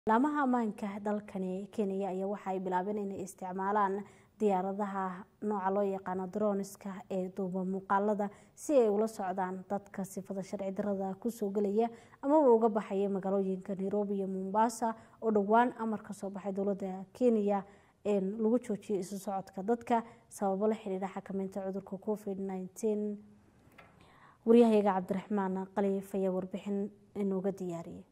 laamaha ammaanka dalkani kenya ayaa waxa ay bilaabeen inay isticmaalaan diyaaradaha nooca loo yaqaano droniska ee duuba muuqaalada si ay ula socdaan dadka sifada sharci darada kusoo gelaya amaba uga baxaya magaalooyinka nairobi iyo mombasa oo dhowaan amar kasoo baxay dowlada kenya lagu joojiyay isu socodka dadka sababo la xiriira xakameynta cudurka covid nteen waryahayaga cabdiraxmaan khaliif ayaa warbixin inooga diyaariyay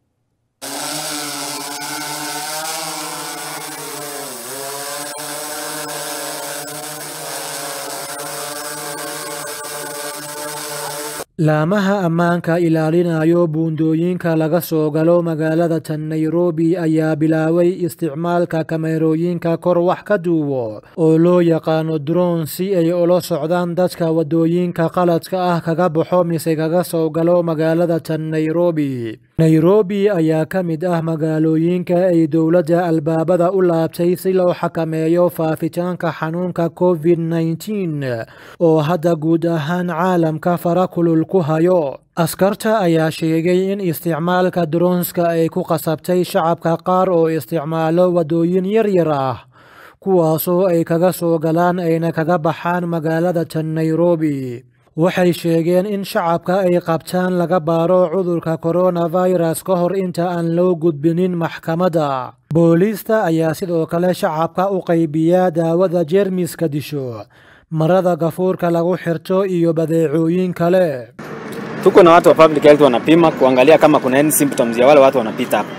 laamaha ammaanka ilaalinayo buundooyinka laga soo galo magaalada tan nairobi ayaa bilaabay isticmaalka kamerooyinka kor wax ka duubo oo loo yaqaano droon si ay ula socdaan dadka wadooyinka qaladka ah kaga baxo mise kaga soo galo magaalada tan nairobi nairobi ayaa ka mid ah magaalooyinka ay dowladda albaabada u laabtay si loo xakameeyo faafitaanka xanuunka covid nteen oo hadda guud ahaan caalamka fara kulul ku hayo askarta ayaa sheegay in isticmaalka dronska ay ku qasabtay shacabka qaar oo isticmaalo wadooyin yaryar ah kuwaasoo ay kaga soo galaan ayna kaga baxaan magaalada tan nairobi waxay sheegeen in shacabka ay qabtaan laga baaro cudurka coronavirus ka hor inta aan loo gudbinin maxkamadda booliista ayaa sidoo kale shacabka u qaybiyaa daawada jeermiska disho marada gafuurka lagu xirto iyo badeecooyin kale tuko na watu wa public health wanapima kuangalia kama kuna any symptoms ya wale watu wanapita hapa.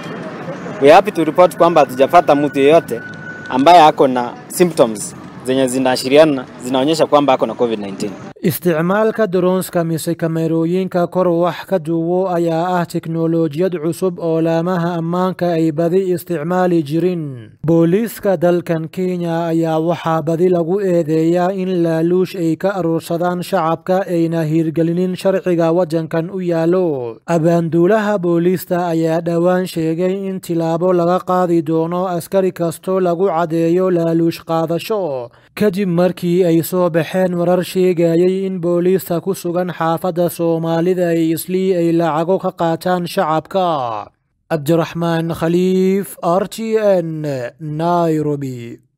We happy to report kwamba hatujapata mtu yeyote ambaye ako na symptoms zenye zinaashiriana zinaonyesha kwamba ako na COVID-19. isticmaalka dronska mise kamerooyinka kor wax ka duuwo ayaa ah teknolojiyad cusub oo laamaha ammaanka ay badi isticmaali jirin booliiska dalkan kenya ayaa waxaa badi lagu eedeeyaa in laaluush ay ka aruursadaan shacabka ayna hiirgelinin sharciga waddankan u yaallo abaanduulaha booliista ayaa dhowaan sheegay in tilaabo laga qaadi doono askari kastoo lagu caddeeyo laaluush qaadasho kadib markii ay soo baxeen warar sheegayay in booliista ku sugan xaafadda soomaalida ay islii ay lacago ka qaataan shacabka cabdiraxmaan khaliif r t n nairobi